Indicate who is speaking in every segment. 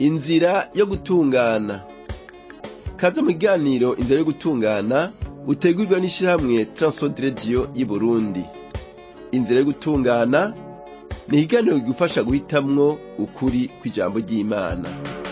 Speaker 1: inzira yo gutungana kaze mu kiganiro inzira yo gutungana utegurwa n'ishirahamwe Transworld Radio y'Uburundi inzira yo gutungana ni ikiganiro kigufasha guhitamwo ukuri kw'ijambo ry'Imana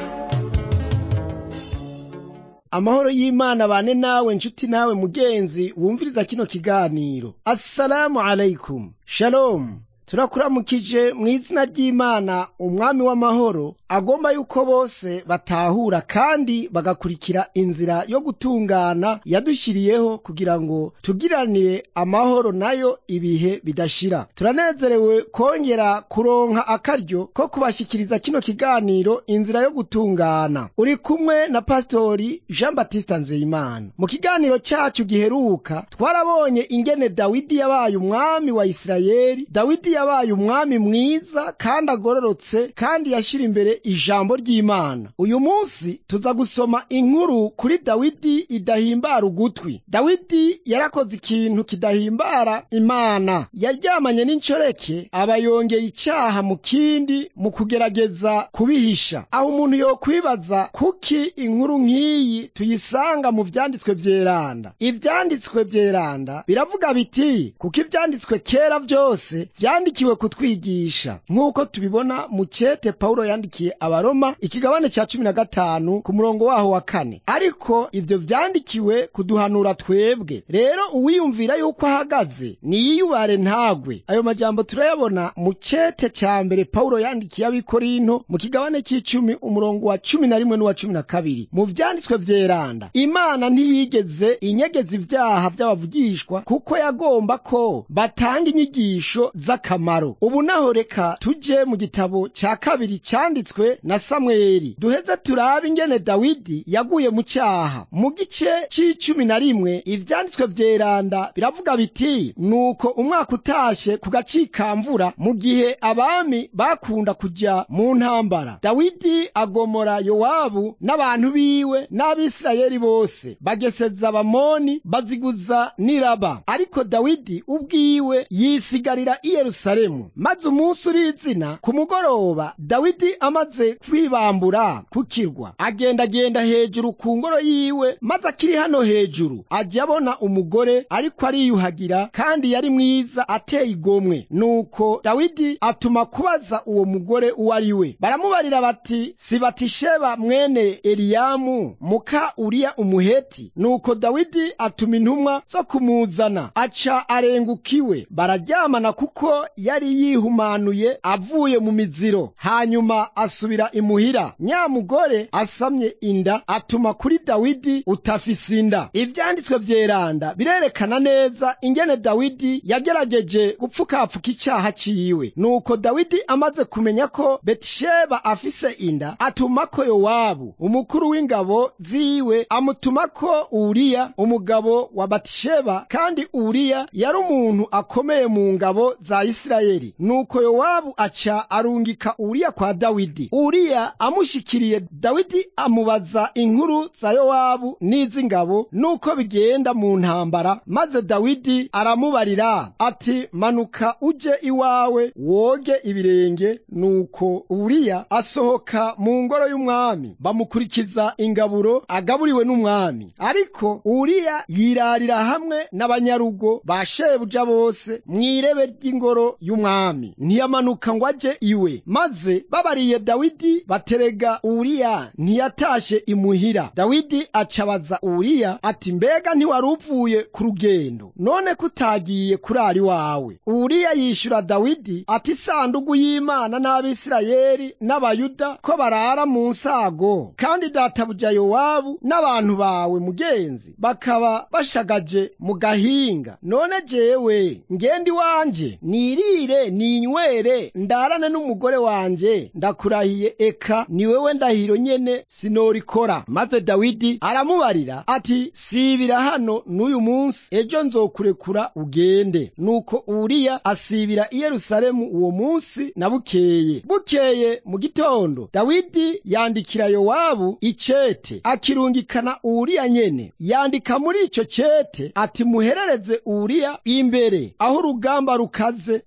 Speaker 2: amahoro y'imana bane nawe nshuti nawe mugenzi wumviriza kino kiganiro assalamu alaikum shalom turakuramukije mu izina ry'imana umwami w'amahoro agomba yuko bose batahura kandi bagakurikira inzira yo gutungana yadushyiriyeho kugira ngo tugiranire amahoro nayo ibihe bidashira turanezerewe kongera kuronka akaryo ko kubashyikiriza kino kiganiro inzira yo gutungana uri kumwe na pasitori jean batiste nzeyimana mu kiganiro cyacu giheruka twarabonye ingene dawidi yabaye umwami wa isirayeli dawidi yabaye umwami mwiza kandi agororotse kandi yashyira imbere ijambo ry'imana uyu munsi tuza gusoma inkuru kuri dawidi idahimbara ugutwi dawidi yarakoze ikintu kidahimbara imana yaryamanye n'inshoreke aba yongeye icyaha mu kindi mu kugerageza kubihisha aho umuntu yokwibaza kuki inkuru nk'iyi tuyisanga mu vyanditswe vyeranda ivyanditswe vyeranda biravuga biti kuko ivyanditswe kera vyose vyandikiwe kutwigisha nk'uko tubibona mu cete pawulo yandikiye abaroma ikigabane ca cumi na gatanu ku murongo waho wa kane ariko ivyo vyandikiwe kuduhanura twebwe rero uwiyumvira yuko ahagaze niyiyubare ntagwe ayo majambo turayabona mu cete ca mbere pawulo yandikiye abikorinto mu kigabane c'icumi umurongo wa cumi na rimwe n'uwa cumi na kabiri mu vyanditswe vyeranda imana ntiyigeze inyegeza ivyaha vy'abavugishwa kuko yagomba ko batanga inyigisho z'akamaro ubu naho reka tuje mu gitabo ca kabiri canditswe na samweli duheze turabe ingene dawidi yaguye mu cyaha mu gice c'icumi na rimwe ivyanditswe vyeranda biravuga biti nuko umwaka utashe ku gacikamvura mu gihe abami bakunda kuja mu ntambara dawidi agomora yowabu n'abantu biwe n'abisirayeli bose bageseza abamoni baziguza n'iraba ariko dawidi ubwiwe yisigarira i yerusalemu maze umunsi urizina ku mugoroba dawidi amaze kwibambura ku kirwa agendagenda hejuru ku ngoro yiwe maze akiri hano hejuru ajya abona umugore ariko ariyuhagira kandi yari mwiza ateye igomwe nuko dawidi atuma kubaza uwo mugore uwo ari we baramubarira bati si batisheba mwene eliyamu muka uriya umuheti nuko dawidi atuma intumwa zo kumuzana aca arengukiwe bararyamana kuko yari yihumanuye avuye mu miziro hanyuma asubira imuhira nyamugore asamye inda atuma kuri dawidi utafise inda ivyanditswe vyeranda birerekana neza ingene dawidi yagerageje gupfukapfuka icyaha ciwe nuko dawidi amaze kumenya ko betisheba afise inda atumako yowabu umukuru w'ingabo ziwe amutumako uriya umugabo wa batisheba kandi uriya yari umuntu akomeye mu ngabo za isirayeli nuko yowabu aca arungika uriya kwa dawidi uriya amushikiriye dawidi amubaza inkuru za yowabu n'iz'ingabo nuko bigenda mu ntambara maze dawidi aramubarira ati manuka uje iwawe woge ibirenge nuko uriya asohoka mu ngoro y'umwami bamukurikiza ingaburo agaburiwe n'umwami ariko uriya yirarira hamwe n'abanyarugo ba shebuja bose mw'irebe ry'ingoro y'umwami ntiyamanuka ngo aje iwe maze babariye dawidi baterega uriya ntiyatashe imuhira dawidi acabaza uriya ati mbega ntiwari uvuye ku rugendo none kutagiye kurara iwawe uriya yishura dawidi ati isandugu y'imana n'abisirayeli n'abayuda ko barara mu nsago kandi databuja yowabu n'abantu bawe mugenzi bakaba bashagaje mu gahinga none jewe ngende iwanje nirire ninywere ndarane n'umugore wanje ndakurahiye eka ni wewe ndahiro nyene sinorikora maze dawidi aramubarira ati sibira hano n'uyu munsi ejo nzokurekura ugende nuko uriya asibira i yerusalemu uwo munsi na bukeye bukeye mu gitondo dawidi yandikira yowabu icete akirungikana uriya nyene yandika muri ico cete ati muherereze uriya imbere aho urugamba rukaze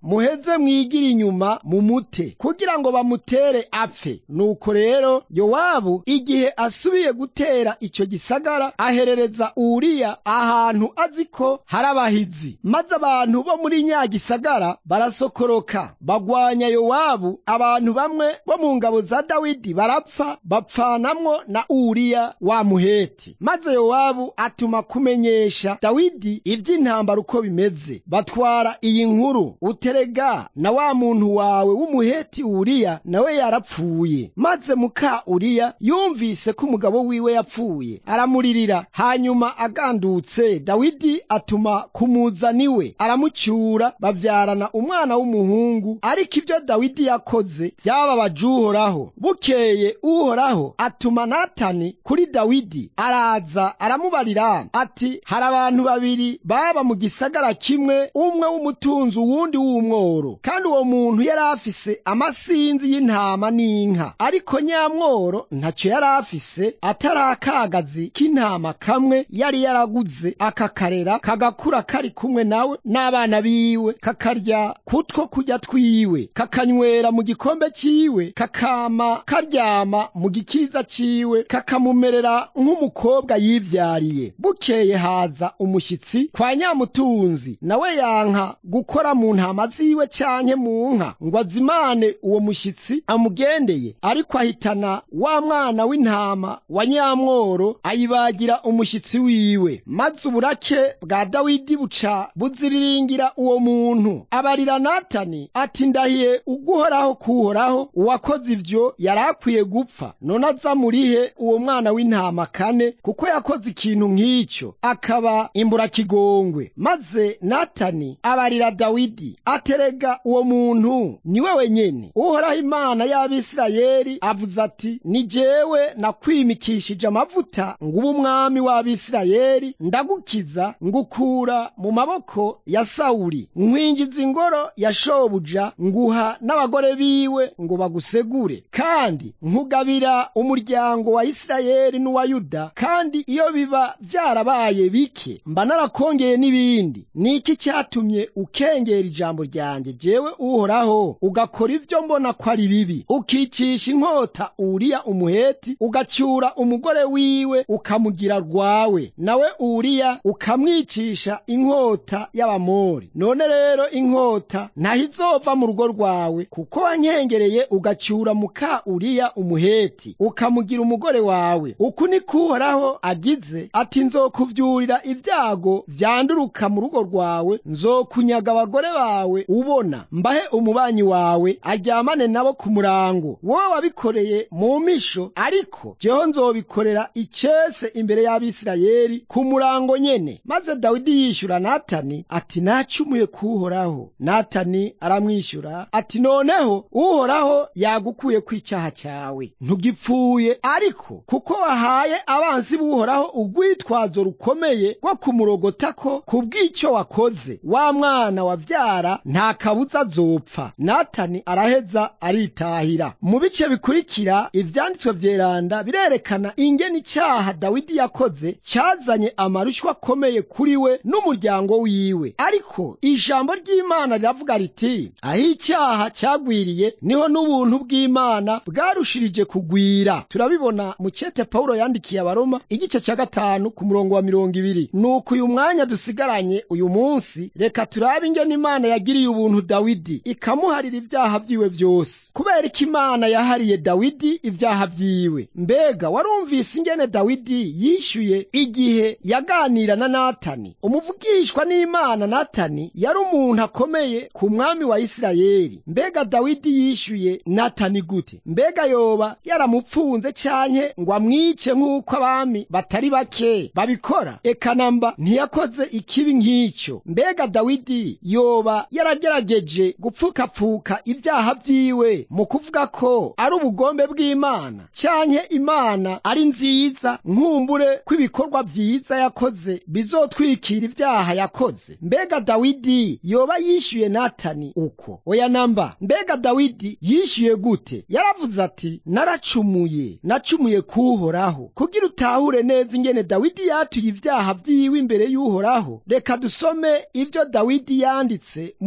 Speaker 2: muheze mwigire inyuma mu mute kugira ngo bamutere apfe nuko rero yowabu igihe asubiye gutera icyo gisagara aherereza uriya ahantu azi ko hari abahizi maze abantu bo muri nya gisagara barasokoroka bagwanya yowabu abantu bamwe bo mu ngabo za dawidi barapfa bapfanamwo na uriya wa muheti maze yowabu atuma kumenyesha dawidi iby'intambara uko bimeze batwara iyi nkuru uterega na wa muntu wawe w'umuheti uriya nawe yarapfuye maze muka uriya yumvise ko umugabo wiwe yapfuye aramuririra hanyuma agandutse dawidi atuma kumuzana iwe aramucyura babyarana umwana w'umuhungu ariko ibyo dawidi yakoze byababaje uhoraho bukeye uhoraho atuma natani kuri dawidi araza aramubarira ati hari abantu babiri baba mu gisagara kimwe umwe w'umutunzi uwundi w'umworo kandi uwo muntu yari afise amasinzi y'intama n'inka ariko nyamworo ntacyo yari afise atari akagazi k'intama kamwe yari yaraguze akakarera kagakura kari kumwe nawe n'abana biwe kakarya kutwo kurya twiwe kakanywera mu gikombe ciwe kakama karyama mu gikiriza ciwe kakamumerera nk'umukobwa yivyariye bukeye haza umushyitsi kwa nyamutunzi nawe yanka gukora mu ntama ziwe canke mu nka ngo azimane uwo mushyitsi amugendeye ariko ahitana wa mwana w'intama wa nyamworo ayibagira umushyitsi wiwe maze uburake bwa dawidi buca buziriringira uwo muntu abarira natani ati ndahiye uguhoraho kuhoraho uwakoze ivyo yari akwiye gupfa none aza murihe uwo mwana w'intama kane kuko yakoze ikintu nk'icyo akaba imburakigongwe maze natani abarira dawidi aterega uwo muntu ni we wenyene uhoraho imana y'abisirayeli avuze ati ni jewe nakwimikishije amavuta nguba umwami w'abisirayeli ndagukiza ngukura mu maboko ya sawuli nkwinjiza ingoro ya shobuja nguha n'abagore biwe ngo bagusegure kandi nkugabira umuryango wa isirayeli n'uwa yuda kandi iyo biba byarabaye bike mba narakongeye n'ibindi ni iki cyatumye ukengera ijambo ryanjye jewe uhoraho ugakora ibyo mbona ko ari bibi ukicisha inkota uriya umuheti ugacyura umugore wiwe ukamugira rwawe nawe uriya ukamwicisha inkota y'abamori none rero inkota ntaho izova mu rugo rwawe kuko wankengereye ugacyura muka uriya umuheti ukamugira umugore wawe uku ni kuhoraho agize ati nzokuvyurira ibyago vyanduruka mu rugo rwawe nzokunyaga abagore bawe ubona mbahe umubanyi wawe aryamane nabo ku murango wowe wabikoreye mu misho ariko jeho nzobikorera icese imbere y'abisirayeli ku murango nyene maze dawidi yishyura natani ati nacumuye kuhoraho natani aramwishyura ati noneho uhoraho yagukuye ku icyaha cyawe ntugipfuye ariko kuko wahaye abansi b'uhoraho urwitwazo rukomeye rwo kumurogota ko ku bw'icyo wakoze wa mwana wabyara nta kabuza azopfa natani araheza aritahira mu bice bikurikira ivyanditswe vyeranda birerekana ingene icyaha dawidi yakoze cyazanye amarushwa akomeye kuri we n'umuryango wiwe ariko ijambo ry'imana riravuga riti aho icyaha cyagwiriye niho n'ubuntu bw'imana bwarushirije kugwira turabibona mu cyete pawulo yandikiye abaroma igice cya gatanu ku murongo wa mirongo ibiri nuko uyu mwanya dusigaranye uyu munsi reka turabe ingene imana yagiriye ubuntu dawidi ikamuharira ibyaha vyiwe vyose kubera ko imana yahariye dawidi ibyaha vyiwe mbega warumvise ingene dawidi yishyuye igihe yaganira na natani umuvugishwa n'imana natani yari umuntu akomeye ku mwami wa isirayeli mbega dawidi yishyuye natani gute mbega yoba yaramupfunze canke ngo amwice nk'uko abami batari bake babikora eka namba ntiyakoze ikibi nk'icyo mbega dawidi yoba yaragerageje gupfukapfuka ibyaha vyiwe mu kuvuga ko ari ubugombe bw'imana canke imana ari nziza nkumbure kw'ibikorwa vyiza yakoze bizotwikira ibyaha yakoze mbega dawidi yoba yishyuye natani uko oya namba mbega dawidi yishyuye gute yaravuze ati naracumuye nacumuye kuhoraho kugira utahure neza ingene dawidi yatuye ibyaha vyiwe imbere y'uhoraho reka dusome ivyo dawidi yanditse muri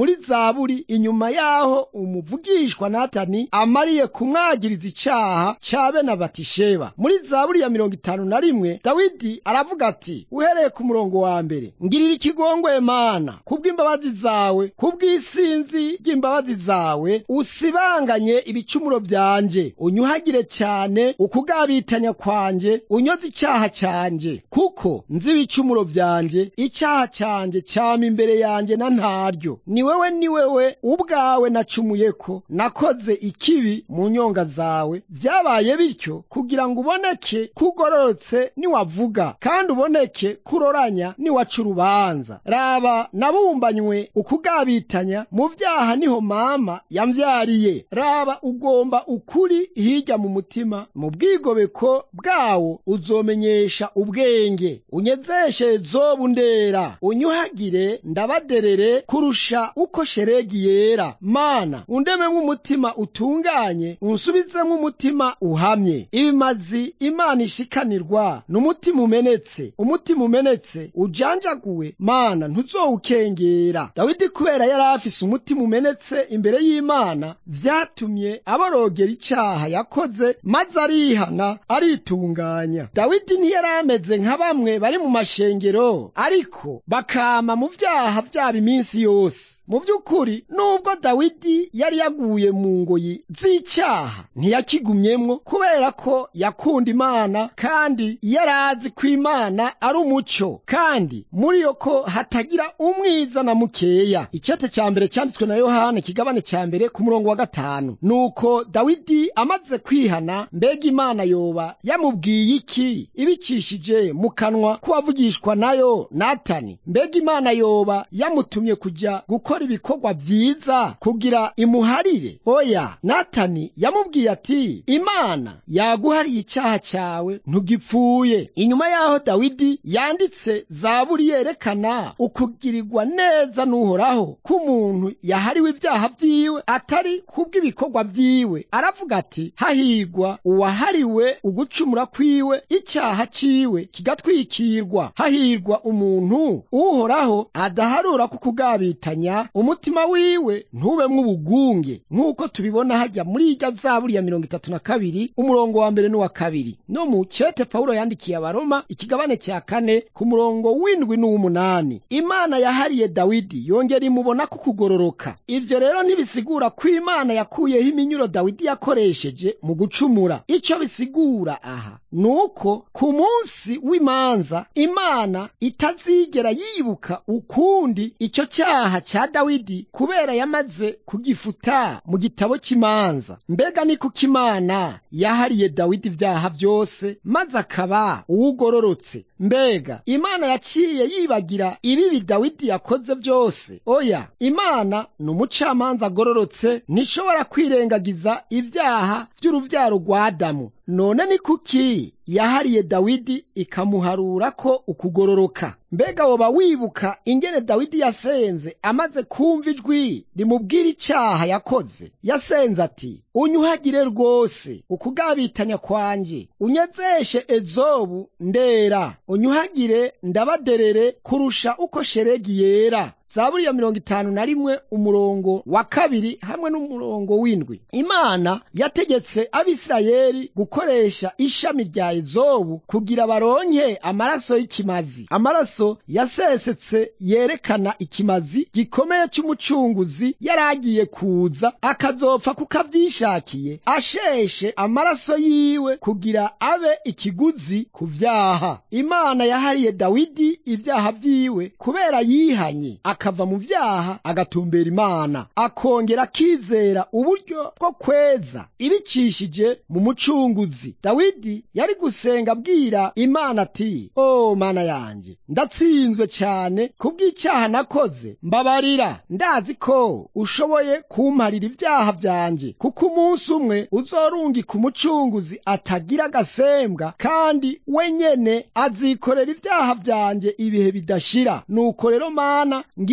Speaker 2: muri zaburi inyuma yaho umuvugishwa natani amariye kumwagiriza icaha ca bene batisheba muri zaburi ya mirongo itanu na rimwe dawidi aravuga ati uhereye ku murongo wa mbere ngirira ikigongwe mana kubw'imbabazi zawe kubw'isinzi ry'imbabazi zawe usibanganye ibicumuro vyanje unyuhagire cyane ukugabitanya kwanje unyoze icaha canje kuko nzi ibicumuro vyanje icaha canje cama imbere yanje na ntaryo ni wewe ni wewe ubwawe nacumuyeko nakoze ikibi mu nyonga zawe vyabaye bityo kugira ngo uboneke kugororotse niwavuga kandi uboneke kuroranya niwaca urubanza raba nabumbanywe ukugabitanya mu vyaha niho mama yamvyariye raba ugomba ukuri hirya mu mutima mu bwigobeko bwawo uzomenyesha ubwenge unyezeshe zobu ndera unyuhagire ndabaderere kurusha uko sheregi yera mana undememwo umutima utunganye unsubizemwo umutima uhamye ibimazi imana ishikanirwa n'umutima umenetse umutima umenetse ujanjaguwe mana ntuzowukengera dawidi kubera yari afise umutima umenetse imbere y'imana vyatumye aborogera icaha yakoze maze arihana aritunganya dawidi ntiyari ameze nka bamwe bari mu mashengero ariko bakama mu vyaha vyabo iminsi yose mu by'ukuri nubwo dawidi yari yaguye mu ngoyi z'icyaha ntiyakigumyemwo kubera ko yakunda imana kandi yari azi ko imana ari umucyo kandi muri yo ko hatagira umwiza na mukeya icyete cya mbere cyanditswe na yohana ikigabane cya mbere ku murongo wa gatanu nuko dawidi amaze kwihana mbega imana yoba yamubwiye iki ibicishije mu kanwa k'uwavugishwa nayo natani mbega imana yoba yamutumye kujya gukora ibikorwa byiza kugira imuharire oya natani yamubwiye ati imana yaguhariye icyaha cyawe ntugipfuye inyuma y'aho dawidi yanditse zaburi yerekana ukugirirwa neza n'uhoraho k'umuntu yahariwe ibyaha byiwe atari kubw'ibikorwa byiwe aravuga ati hahigwa uwahariwe ugucumura kwiwe icyaha ciwe kigatwikirwa hahirwa umuntu uhoraho adaharura ku kugabitanya umutima wiwe ntubemwo ubugunge nk'uko tubibona hajya muri irya zaburi ya mirongo itatu na kabiri umurongo wa mbere n'uwa kabiri no mu cete pawulo yandikiye abaroma ikigabane cya kane ku murongo w'indwi n'uw'umunani imana yahariye dawidi yongera imubona ko kugororoka ivyo rero ntibisigura ko imana yakuyeho iminyuro dawidi yakoresheje mu gucumura icyo bisigura aha ni uko ku munsi w'imanza imana itazigera yibuka ukundi icyo cyaha cya dawidi kubera yamaze kugifuta mu gitabo cy'imanza mbega ni kuko imana yahariye dawidi ibyaha byose maze akaba uwugororotse mbega imana yaciye yibagira ibibi dawidi yakoze byose oya imana ni umucamanza agororotse ntishobora kwirengagiza ibyaha by'uruvyaro rwa adamu none ni kuki yahariye dawidi ikamuharura ko ukugororoka mbega woba wibuka ingene dawidi yasenze amaze kumva ijwi rimubwira icyaha yakoze yasenze ati unyuhagire rwose ukugabitanya kwanje unyezeshe ezobu ndera unyuhagire ndabaderere kurusha uko sheregi yera zaburi ya mirongo itanu na rimwe umurongo wa kabiri hamwe n'umurongo w'indwi imana yategetse abisirayeli gukoresha ishami rya ezobu kugira baronke amaraso y'ikimazi amaraso yasesetse yerekana ikimazi gikomeye cy'umucunguzi yari agiye kuza akazopfa kuko avyishakiye asheshe amaraso yiwe kugira abe ikiguzi ku vyaha imana yahariye dawidi ibyaha vyiwe kubera yihanye akava mu vyaha agatumbera imana akongera akizera uburyo bwo kweza ibicishije mu mucunguzi dawidi yari gusenga abwira imana ati o mana yanjye ndatsinzwe cyane kubw'icyaha nakoze mbabarira ndazi ko ushoboye kumparira ibyaha byanjye kuko umunsi umwe uzorungika umucunguzi atagira agasembwa kandi we nyene azikorera ibyaha byanjye ibihe bidashira nuko rero mana ngi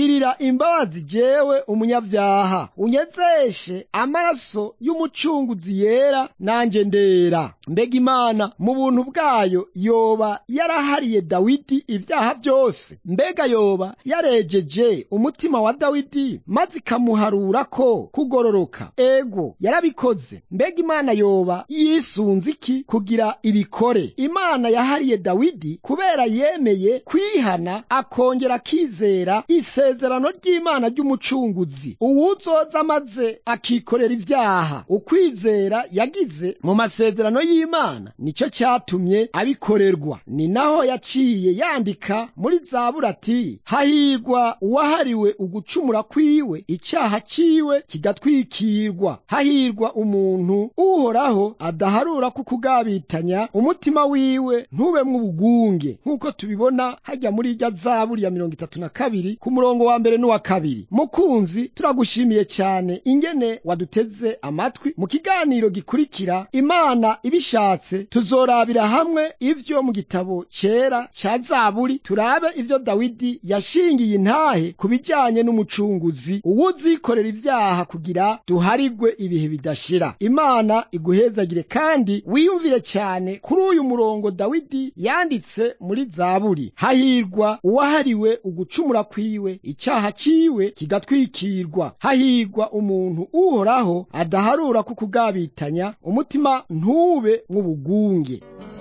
Speaker 2: ngirira imbabazi jewe umunyabyaha unyezeshe amaraso y'umucunguzi yera nanjye ndera mbega imana mu buntu bwayo yoba yarahariye dawidi ibyaha byose mbega yoba yarejeje umutima wa dawidi maze ikamuharura ko kugororoka ego yarabikoze mbega imana yoba yisunze iki kugira ibikore imana yahariye dawidi kubera yemeye kwihana akongera akizera isezerano ry'imana ry'umucunguzi uwuzoza maze akikorera ibyaha ukwizera yagize mu masezerano y'imana nicyo cyatumye abikorerwa ni naho yaciye yandika muri zabura ati hahirwa uwahariwe ugucumura kwiwe icyaha ciwe kigatwikirwa hahirwa umuntu uhoraho adaharura ku kugabitanya umutima wiwe ntubemwo ubugunge nk'uko tubibona hajya muri irya zaburi ya mirongo itatu na kabiri ku murongo wa mbere n'uwa kabiri mukunzi turagushimiye cyane ingene waduteze amatwi mu kiganiro gikurikira imana ibishatse tuzorabira hamwe ivyo mu gitabo cyera cya zaburi turabe ivyo dawidi yashingiye intahe ku bijyanye n'umucunguzi uwuzikorera ibyaha kugira duharigwe ibihe bidashira imana iguhezagire kandi wiyumvire cyane kuri uyu murongo dawidi yanditse muri zaburi hahirwa uwahariwe ugucumura kwiwe icyaha ciwe kigatwikirwa hahirwa umuntu uhoraho adaharura ku kugabitanya umutima ntube nk'ubugunge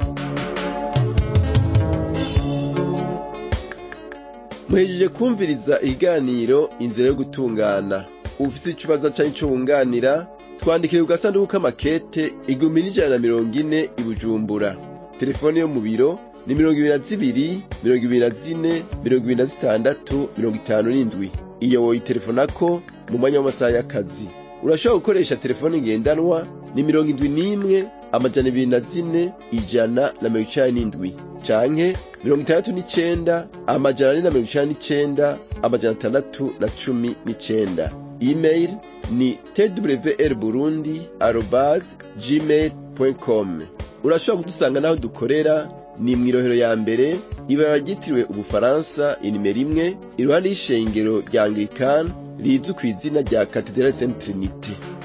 Speaker 1: muhejeje kumviriza ikiganiro inzira yo gutungana ufite ikibazo cyangwa icyo wunganira twandikire ku gasanduku k'amakete igihumbi n'ijana na mirongo ine i bujumbura telefone yo mu biro ni mirongo ibiri na zibiri mirongo ibiri na zine mirongo ibiri na zitandatu mirongo itanu n'indwi iyo woyitelefonako mu mwanya w'amasaha y'akazi urashobora gukoresha telefone ngendanwa ni mirongo indwi n'imwe amajana ibiri na zine ijana na mirongo icenda n'indwi canke mirongo itandatu n'icenda amajana ane na mirongo icenda n'icenda amajana atandatu na cumi n'icenda email ni twr burundi arobas gmail com urashobora kudusanga n'aho dukorera ni mw'irohero ya mbere ibara ryitiriwe ubufaransa inimero imwe iruhande y'ishengero rya anglikani rizwi ku izina rya katedrali saint trinite